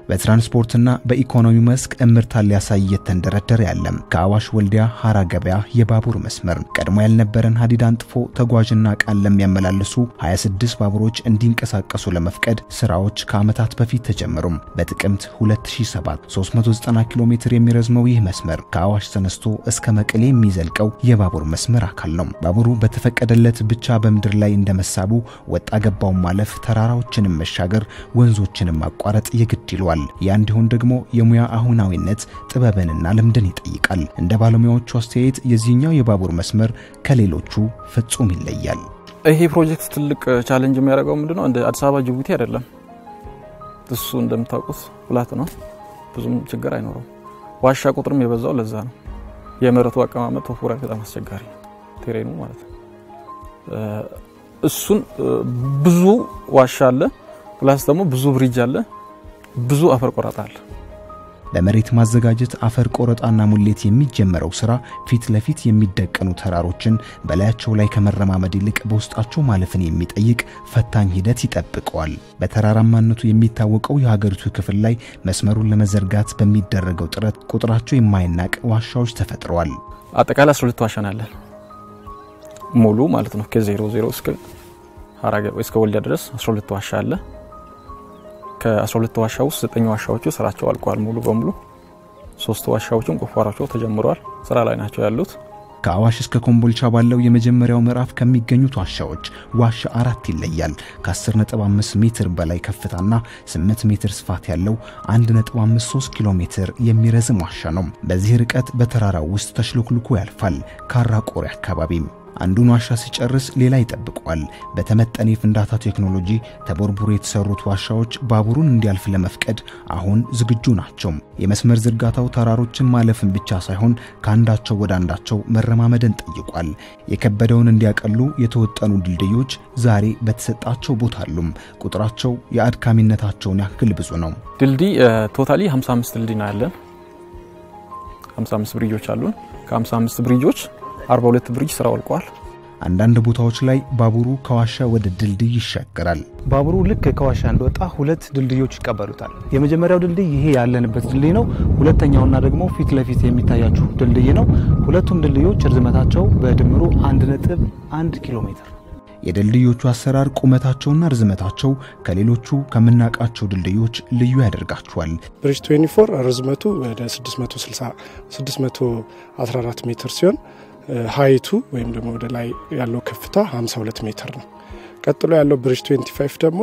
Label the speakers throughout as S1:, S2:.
S1: በትራንስፖርትና በኢኮኖሚ መስክ እምርታን ሊያሳይ እየተንደረደረ ያለም ከአዋሽ ወልዲያ ሐራ ገበያ የባቡር መስመር ቀድሞ ያልነበረን ሀዲድ አንጥፎ ተጓዥና ዕቃን ለሚያመላልሱ 26 ባቡሮች እንዲንቀሳቀሱ ለመፍቀድ ስራዎች ከዓመታት በፊት ተጀመሩም። በጥቅምት 2007 390 ኪሎ ሜትር የሚረዝመው ይህ መስመር ከአዋሽ ተነስቶ እስከ መቀሌ የሚዘልቀው የባቡር መስመር አካል ነው። ባቡሩ በተፈቀደለት ብቻ በምድር ላይ እንደመሳቡ ወጣ ገባውን ማለፍ፣ ተራራዎችንም መሻገር፣ ወንዞችንም ማቋረጥ የግድ ይሏል። ያ እንዲሆን ደግሞ የሙያ አሁናዊነት ጥበብንና ልምድን ይጠይቃል። እንደ ባለሙያዎቹ አስተያየት የዚህኛው የባቡር መስመር ከሌሎቹ ፍጹም ይለያል።
S2: ይሄ ፕሮጀክት ትልቅ ቻሌንጅ የሚያደርገው ምንድነው? እንደ አዲስ አበባ ጅቡቲ አይደለም። እሱ እንደምታውቁት ፍላት ነው፣ ብዙም ችግር አይኖረውም። ዋሻ ቁጥርም የበዛው ለዛ ነው። የመሬቱ አቀማመጥ ቶፖግራፊ በጣም አስቸጋሪ ቴሬኑ ማለት ነው። እሱን ብዙ ዋሻ አለ፣ ፕላስ ደግሞ ብዙ ብሪጅ አለ፣ ብዙ አፈር ቆረጣ አለ።
S1: በመሬት ማዘጋጀት አፈር ቆረጣና ሙሌት የሚጀመረው ስራ ፊት ለፊት የሚደቀኑ ተራሮችን በላያቸው ላይ ከመረማመድ ይልቅ በውስጣቸው ማለፍን የሚጠይቅ ፈታኝ ሂደት ይጠብቀዋል። በተራራማነቱ የሚታወቀው የሀገሪቱ ክፍል ላይ መስመሩን ለመዘርጋት በሚደረገው ጥረት ቁጥራቸው የማይናቅ ዋሻዎች ተፈጥረዋል።
S2: አጠቃላይ 12 ዋሻ ናለን ሙሉ ማለት ነው። ከዜሮ ዜሮ እስከ ሐራ ገበያ እስከ ወልዲያ ድረስ 12 ዋሻ አለ። ከ12 ዋሻ ውስጥ ዘጠኝ ዋሻዎቹ ስራቸው አልቀዋል ሙሉ በሙሉ። ሶስት ዋሻዎችም ቁፋሯቸው ተጀምረዋል፣ ስራ ላይ ናቸው ያሉት።
S1: ከአዋሽ እስከ ኮምቦልቻ ባለው የመጀመሪያው ምዕራፍ ከሚገኙት ዋሻዎች ዋሻ አራት ይለያል። ከ10.5 ሜትር በላይ ከፍታና 8 ሜትር ስፋት ያለው 1.53 ኪሎ ሜትር የሚረዝም ዋሻ ነው። በዚህ ርቀት በተራራው ውስጥ ተሽሎክልኮ ያልፋል። ካራ ቆሬ አካባቢም አንዱን ዋሻ ሲጨርስ ሌላ ይጠብቋል። በተመጠነ የፍንዳታ ቴክኖሎጂ ተቦርቡሮ የተሰሩት ዋሻዎች ባቡሩን እንዲያልፍ ለመፍቀድ አሁን ዝግጁ ናቸው። የመስመር ዝርጋታው ተራሮችን ማለፍን ብቻ ሳይሆን ከአንዳቸው ወደ አንዳቸው መረማመድን ጠይቋል። የከበደውን እንዲያቀሉ የተወጠኑ ድልድዮች ዛሬ በተሰጣቸው ቦታ አሉም። ቁጥራቸው የአድካሚነታቸውን ያክል ብዙ ነው።
S2: ድልድይ ቶታሊ 55 ድልድይ ነው ያለን። 55 ብሪጆች አሉን። ከ55 ብሪጆች 42 ብሪጅ ስራው አልቋል።
S1: አንዳንድ ቦታዎች ላይ ባቡሩ ከዋሻ ወደ ድልድይ ይሻገራል።
S3: ባቡሩ ልክ ከዋሻ እንደወጣ ሁለት ድልድዮች ይቀበሉታል። የመጀመሪያው ድልድይ ይሄ ያለንበት ድልድይ ነው። ሁለተኛውና ደግሞ ፊት ለፊት የሚታያችሁ ድልድይ ነው። ሁለቱም ድልድዮች ርዝመታቸው በድምሩ 1.1 ኪሎ ሜትር ነው።
S1: የድልድዮቹ አሰራር ቁመታቸውና ርዝመታቸው ከሌሎቹ ከምናውቃቸው ድልድዮች ልዩ ያደርጋቸዋል።
S4: ብሪጅ 24 ርዝመቱ ወደ 660 614 ሜትር ሲሆን ሀይቱ ወይም ደግሞ ወደ ላይ ያለው ከፍታ 52 ሜትር ነው። ቀጥሎ ያለው ብሪጅ 25 ደግሞ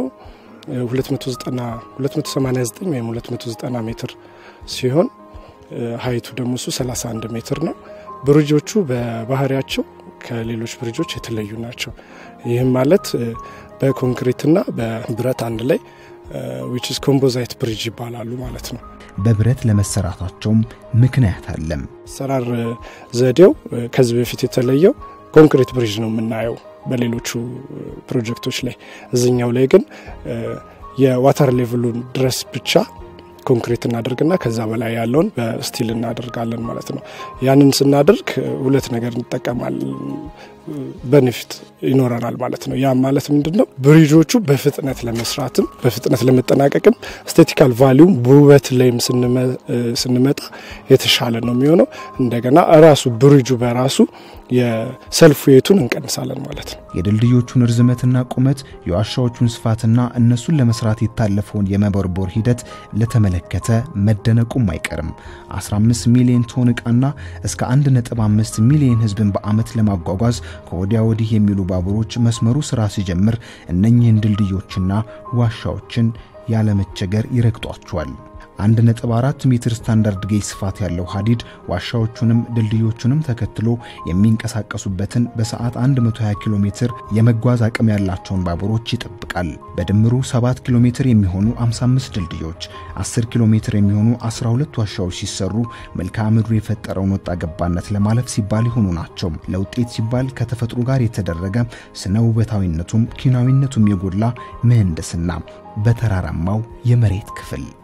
S4: 289 ወይም 290 ሜትር ሲሆን ሀይቱ ደግሞ እሱ 31 ሜትር ነው። ብሪጆቹ በባህሪያቸው ከሌሎች ብሪጆች የተለዩ ናቸው። ይህም ማለት በኮንክሪትና በብረት አንድ ላይ ዊች ኢዝ ኮምፖዛይት ብሪጅ ይባላሉ ማለት ነው።
S1: በብረት ለመሰራታቸውም ምክንያት አለም።
S4: አሰራር ዘዴው ከዚህ በፊት የተለየው ኮንክሪት ብሪጅ ነው የምናየው በሌሎቹ ፕሮጀክቶች ላይ። እዚኛው ላይ ግን የዋተር ሌቭሉን ድረስ ብቻ ኮንክሪት እናደርግና ከዛ በላይ ያለውን በስቲል እናደርጋለን ማለት ነው። ያንን ስናደርግ ሁለት ነገር እንጠቀማለን፣ በንፊት ይኖረናል ማለት ነው። ያም ማለት ምንድን ነው? ብሪጆቹ በፍጥነት ለመስራትም በፍጥነት ለመጠናቀቅም ስቴቲካል ቫሊዩም በውበት ላይም ስንመጣ የተሻለ ነው የሚሆነው። እንደገና ራሱ ብሪጁ በራሱ የሰልፍ ዌቱን እንቀንሳለን ማለት ነው።
S1: የድልድዮቹን ርዝመትና ቁመት፣ የዋሻዎቹን ስፋትና እነሱን ለመስራት የታለፈውን የመቦርቦር ሂደት ለተመለከተ መደነቁም አይቀርም። 15 ሚሊዮን ቶን ዕቃና እስከ 1.5 ሚሊዮን ሕዝብን በዓመት ለማጓጓዝ ከወዲያ ወዲህ የሚሉ ባቡሮች መስመሩ ሥራ ሲጀምር እነኚህን ድልድዮችና ዋሻዎችን ያለመቸገር ይረግጧቸዋል። 1.4 ሜትር ስታንዳርድ ጌጅ ስፋት ያለው ሀዲድ ዋሻዎቹንም ድልድዮቹንም ተከትሎ የሚንቀሳቀሱበትን በሰዓት 120 ኪሎ ሜትር የመጓዝ አቅም ያላቸውን ባቡሮች ይጠብቃል። በድምሩ 7 ኪሎ ሜትር የሚሆኑ 55 ድልድዮች፣ 10 ኪሎ ሜትር የሚሆኑ 12 ዋሻዎች ሲሰሩ መልክዓ ምድሩ የፈጠረውን ወጣ ገባነት ለማለፍ ሲባል የሆኑ ናቸው። ለውጤት ሲባል ከተፈጥሮ ጋር የተደረገ ስነ ውበታዊነቱም ኪናዊነቱም የጎላ ምህንድስና በተራራማው የመሬት ክፍል